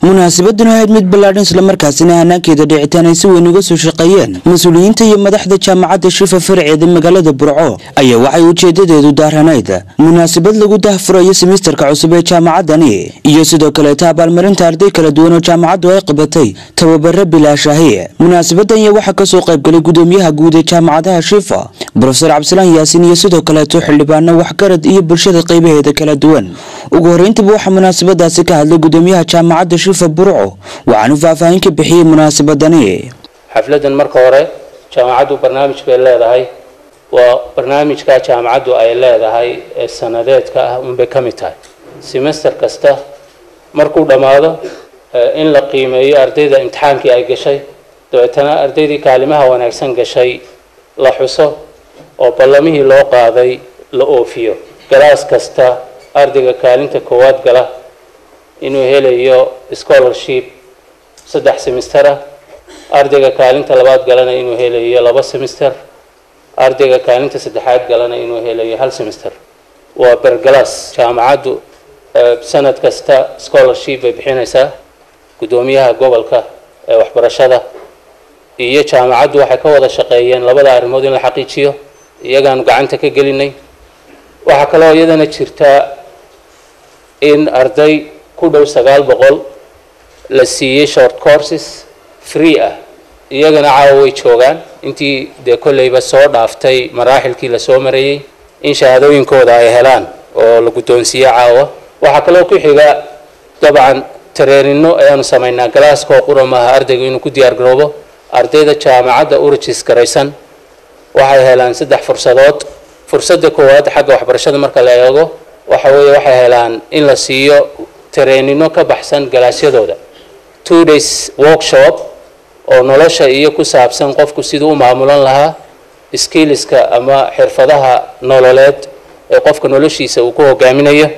munaasabaddan ahayd mid ballaadhan islamarkaasina hanaankeeda dhicitaan ay si weyn uga soo shaqeeyeen mas-uuliyiinta iyo madaxda jaamacadda shifa farceeda magaalada burco ayaa waxay ujeedadeedu daaranayd munaasabad lagu dahfurayo simisterka cusub ee jaamacaddani iyo sidoo kaleeta abaalmarinta arday kala duwan oo jaamacaddu ay qabatay tababaro bilaashahi munaasabadan ayaa waxaa kasoo qaybgalay gudoomiyaha guud ee jaamacadaha shifa brofesor cabdisalaan yaasiin iyo sidoo kaleeto xildhibaano waxgarad iyo bulshada qaybaheeda kala duwan ugu horreyntiba waxaa munaasabadaasi ka hadlay gudoomiyaha jaamacadda shifa burco waxaanu faahfaahin ka bixiyey munaasabadani xafladan marka hore jaamacaddu barnaamij bay leedahay waa barnaamijka jaamacaddu ay leedahay ee sanadeedka ah unbay ka mid tahay semester kasta markuu dhammaado in la qiimeeyo ardayda imtixaankii ay gashay dabeetana ardaydii kaalimaha wanaagsan gashay la xuso oo ballamihii loo qaaday la oofiyo galaas kasta ardayga kaalinta koowaad gala inuu helayo scholarship saddex semester ah ardayga kaalinta labaad galana inuu helayo laba semester ardayga kaalinta saddexaad galana inuu helayo hal semester waa bergalaas jaamacaddu sanad kasta scholarship bay bixinaysaa guddoomiyaha gobolka ee waxbarashada iyo jaamacaddu waxay ka wada shaqeeyeen labada arrimood in la xaqiijiyo iyagaanu gacanta ka gelinay waxaa kaloo iyadana jirta in arday ku dhow sagaal boqol la siiyey short courses free ah iyagana caawa way joogaan intii dee kolleyba soo dhaaftay maraaxilkii lasoo marayey in shahaadooyinkooda ay helaan oo la guddoonsiiye caawa waxaa kaloo ku xiga dabcan tareenino ayaanu samaynaa galaaskoo qura maaha ardaygu inuu ku diyaar garoobo ardayda jaamacadda u rajis garaysan waxay helaan saddex fursadood fursadda koowaad xagga waxbarashada marka la eego waxa weeye waxay helaan in la siiyo tareenino ka baxsan galaasyadooda two days workshop oo nolosha iyo ku saabsan qofku siduu u maamulan lahaa skilliska ama xirfadaha nololeed ee qofka noloshiisa uu ku hogaaminayo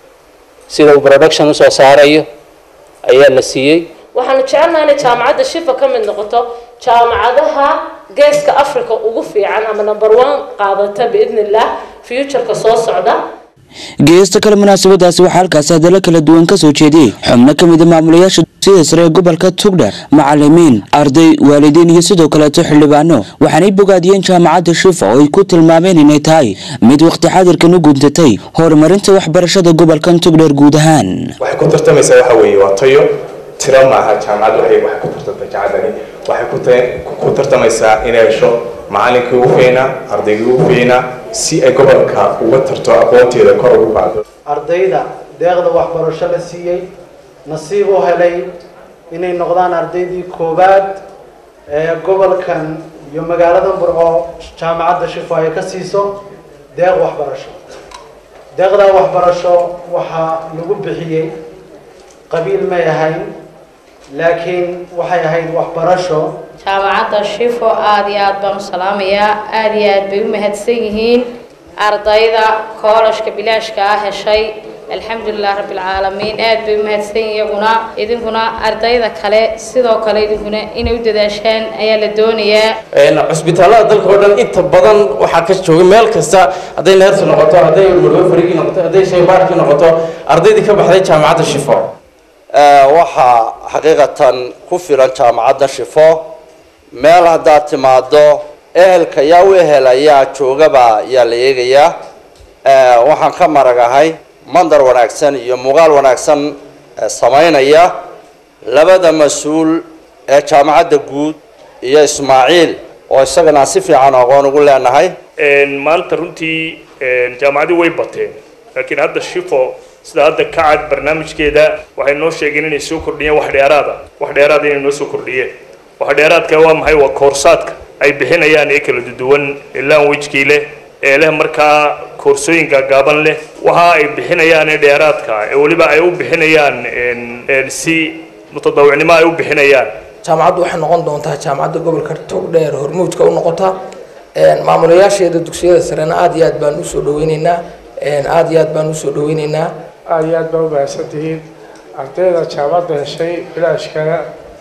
sida uu production usoo saarayo ayaa la siiyey waxaanu jecelnaha inay jaamacadda shifa ka mid noqoto jaamacadaha geeska africa ugu fiican ama number one qaadata biidn illah futureka soo socda geesta kale munaasabadaasi waxaa halkaasi hadallo kala duwan kasoo jeediyey xubno ka mid a maamulayaasha dugsiyada sare ee gobolka tugdher macalimiin arday waalidiin iyo sidoo kaleeto xildhibaano waxaanay bogaadiyeen jaamacadda shifa oo ay ku tilmaameen inay tahay mid waqti xadirkan u guntatay horumarinta waxbarashada gobolkan tugdher guud ahaan waxay ku tartamaysaa waxa weeye waa tayo tiro maaha jaamacaddu waxay waxay ku tartantay jacadani waxay ku tartamaysaa inay hesho macalinkii ugu fiicnaa ardaygii ugu fiicnaa si ay gobolka uga tarto aqoonteeda kor ugu qaado ardayda deeqda waxbarasho la siiyey nasiib u helay inay noqdaan ardaydii koowaad ee gobolkan iyo magaalada burco jaamacadda shifo ay ka siiso deeq waxbarasho deeqda waxbarasho waxaa lagu bixiyey qabiil may ahayn laakiin waxay ahayd waxbarasho jaamacadda shifo aada iyo aada baan u salaamayaa aada iyo aad bay u mahadsan yihiin ardayda koolashka bilaashka ah heshay alxamdulilah rabbilcaalamiin aada bay u mahadsan yihin iyaguna idinkuna ardayda kale sidoo kale idinkuna inay u dadaashaan ayaa la doonayaa cusbitaalada dalka oo dhan inta badan waxaa ka jooga meel kasta hadday neersi noqoto hadday murwafarigii noqoto hadday shaybaarkii noqoto ardaydii ka baxday jaamacadda shifo waxaa xaqiiqatan ku filan jaamacadda shifo meel haddaad timaado ehelka yaa u ehelayaa joogaba yaa la eegayaa waxaan ka maragahay mandar wanaagsan iyo muuqaal wanaagsan samaynaya labada mas-uul ee jaamacadda guud iyo ismaaciil oo isagana si fiican aqoon ugu leenahay maanta runtii jaamacaddii way bateen laakiin hadda shifo sida hadda ka cad barnaamijkeeda waxay noo sheegeen inay soo kordhiyeen wax dheeraada wax dheeraada inay noo soo kordhiyeen wax dheeraadka waa maxay waa koorsaadka ay bixinayaan ee kala duwan ee languagekii leh ee leh markaa koorsooyinka gaaban leh waxa ay bixinayaan ee dheeraadka ee weliba ay u bixinayaan si mutadawicnimo ay u bixinayaan jaamacaddu waxay noqon doontaa jaamacadda gobolka togdheer hormuudka u noqota maamulayaasheeda dugsiyada sarena aada iyo aad baan usoo dhaweyneynaa aada iyo aad baan usoo dhaweyneynaa aada iyo aad baa umahadsan tihiin ardayda jaamacadda heshay bilaashkana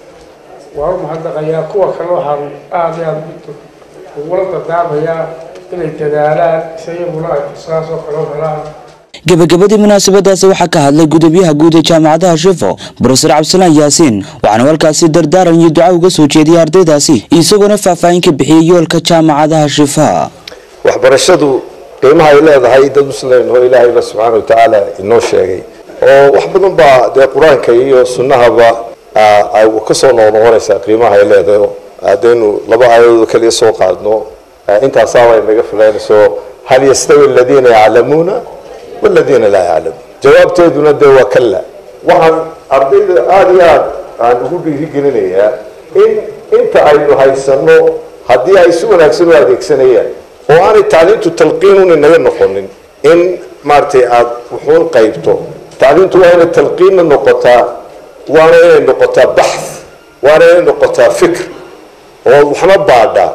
waan u mahadnaqayaa kuwa kale waxaan aada iyo aada ugula dardaarmayaa inay dadaalaan si iyaguna ay fursadaas oo kale u helaan gebagabadii munaasabadaasi waxaa ka hadlay gudoomiyaha guud ee jaamacadaha shifo brofesor cabdisalaan yaasiin waxaana halkaasi dardaaran iyo duca uga soo jeediyay ardaydaasi isagoona faahfaahin ka bixiyey yoolka jaamacadaha shifa waxbarashadu qiimaha ay leedahay dad muslim oo ilaahayba subxaana wa tacaala inoo sheegay oo wax badan baa dee qur-aanka iyo sunnahaba ay ka soo noqnoqonaysaa qiimaha ay leedahay haddaynu laba aayadood kaliya soo qaadno intaasaaba naga filaynayso hal yastawi aladiina yaclamuuna waladiina laa yaclamuun jawaabteeduna dee waa kalla waxaan ardayda aada iyo aad aan ugu dhiirigelinayaa in inta aynu haysanno haddii ay si wanaagsan u adeegsanayaan oo aanay tacliintu talqiinun inaga noqonin in maaragtay aada wuxuun qaybto tacliintu waa inay talqiinna noqotaa waana inay noqotaa baxth waana inay noqotaa fikr oo waxna baadhaa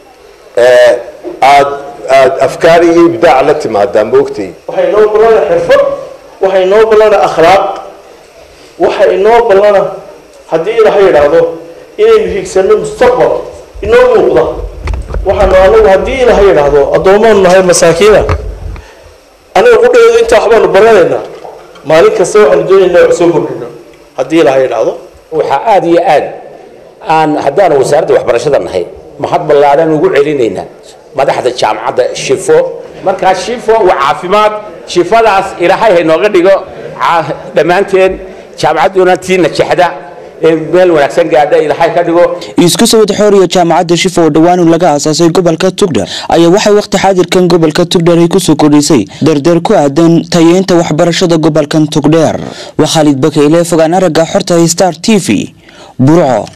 aad aad afkaar iyo ibdaac la timaadaa moogtay waxay inoo ballana xirfad waxay inoo ballana akhlaaq waxa inoo ballana haddii ilaha yidhaahdo inaynu hiigsanno mustaqbal inoo muuqda waxaanu anagu haddii ilaha yidhaahdo addoomaanu nahay masaakiina anaga qudheedu intaa waxbaanu baranaynaa maalin kasta waxaanu doonaynaa wax soo kordhino haddii ilaha yidhaahdo waxaa aada iyo aad aan haddaanu wasaaradda waxbarashada nahay mahad ballaadhan ugu celinaynaa madaxda jaamacadda shifo markaa shifo waa caafimaad shifadaas ilaahay haynooga dhigo dhammaanteen jaamacadduna tii najexda meel wanaagsan gaadha ilaahay ka dhigo isku sawid xooriya jaamacadda shifo oo dhowaanu laga aasaasay gobolka tugdhar ayaa waxay waqti xaadirkan gobolka tugdhar ay kusoo kordhisay dardeer ku aadan tayeynta waxbarashada gobolkan tugdheer waa khaalid bakayle fogaan aragga xorta star t v burco